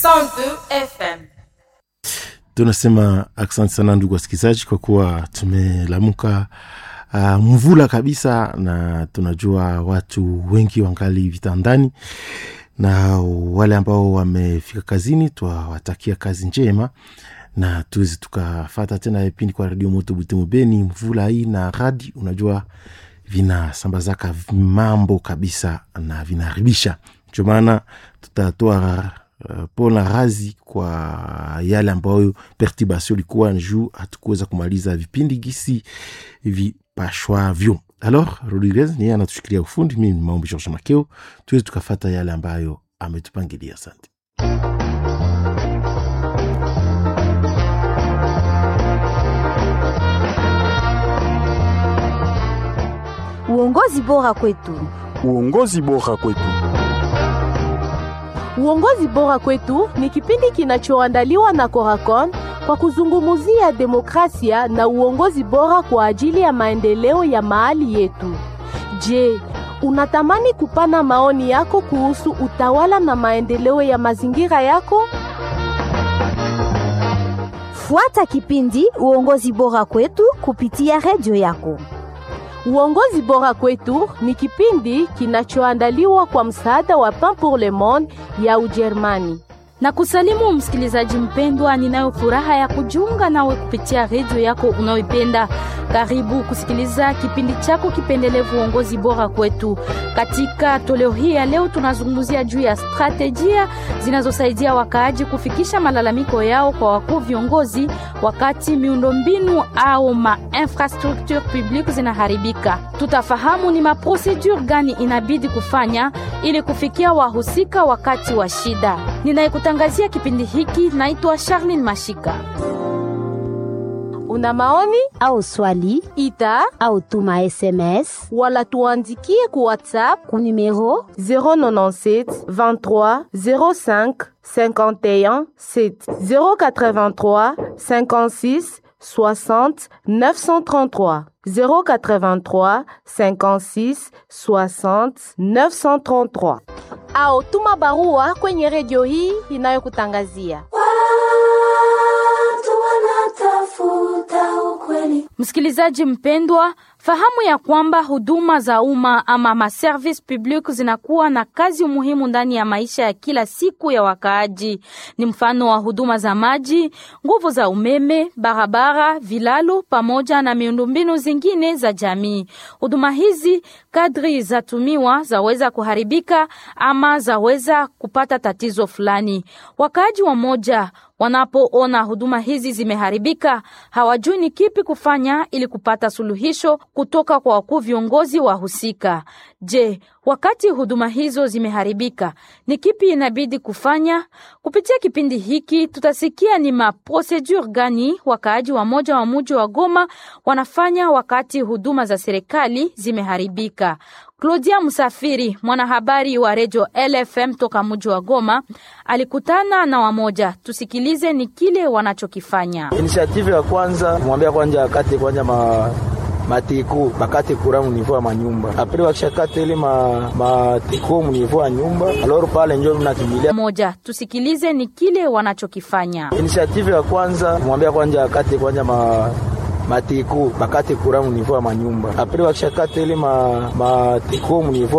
102 FM. tunasema asante sana ndugu wasikilizaji kwa kuwa tumelamuka uh, mvula kabisa na tunajua watu wengi wangali vitandani na wale ambao wamefika kazini twawatakia kazi njema na tuwezi tukafata tena vipindi kwa redio moto butimu beni mvula hii na radi unajua vinasambazaka mambo kabisa na vinaharibisha ndio maana tutatoa uh, pona razi kwa yale ambayo perturbation ilikuwa juu hatukuweza kumaliza vipindi gisi vipashwavyo alors rodriguez niye anatushikilia ufundi mimi ni maombi george makeo tuweze tukafata yale ambayo ametupangilia asante Uongozi bora kwetu. Uongozi bora kwetu. Uongozi bora kwetu ni kipindi kinachoandaliwa na Coracon kwa kuzungumzia demokrasia na uongozi bora kwa ajili ya maendeleo ya mahali yetu. Je, unatamani kupana maoni yako kuhusu utawala na maendeleo ya mazingira yako? Fuata kipindi Uongozi bora kwetu kupitia redio yako. Uongozi bora kwetu ni kipindi kinachoandaliwa kwa msaada wa Pain pour le Monde ya Ujerumani. na kusalimu msikilizaji mpendwa, ninayo furaha ya kujiunga nawe kupitia redio yako unayoipenda. Karibu kusikiliza kipindi chako kipendelevu uongozi bora kwetu. Katika toleo hii ya leo, tunazungumzia juu ya stratejia zinazosaidia wakaaji kufikisha malalamiko yao kwa wakuu viongozi wakati miundombinu au ma infrastructure publique zinaharibika. Tutafahamu ni maprosedure gani inabidi kufanya ili kufikia wahusika wakati wa shida. Ninayekutangazia kipindi hiki naitwa Charlene Mashika. Una maoni? Au swali Ita au tuma SMS wala tuandikie ku WhatsApp ku numero 097 23 05 51 7 083 56 60 933 083 56 60 933 au tuma barua kwenye redio hii inayokutangazia. Watu wanatafuta ukweli. Msikilizaji mpendwa, fahamu ya kwamba huduma za umma ama maservice public zinakuwa na kazi muhimu ndani ya maisha ya kila siku ya wakaaji. Ni mfano wa huduma za maji, nguvu za umeme, barabara, vilalo pamoja na miundombinu zingine za jamii. Huduma hizi kadri zatumiwa zaweza kuharibika ama zaweza kupata tatizo fulani. Wakaaji wa moja wanapoona huduma hizi zimeharibika, hawajui ni kipi kufanya ili kupata suluhisho kutoka kwa wakuu viongozi wa husika. Je, wakati huduma hizo zimeharibika, ni kipi inabidi kufanya? Kupitia kipindi hiki tutasikia ni maprosedure gani wakaaji wa moja wa muji wa Goma wanafanya wakati huduma za serikali zimeharibika. Claudia Msafiri, mwanahabari wa redio LFM toka mji wa Goma, alikutana na wamoja. Tusikilize ni kile wanachokifanya. Initiative ya kwanza mwambia kwanja akate kwanja ma matiko bakate kura munivo ya manyumba apre wakishakate ile ma matiko munivo ya nyumba aloro pale njo mnakimbilia Moja, tusikilize ni kile wanachokifanya. Initiative ya kwanza mwambia kwanja akate kwanja ma matiko bakate kura munivo ya manyumba apre wakishakate ile ma matiko munivo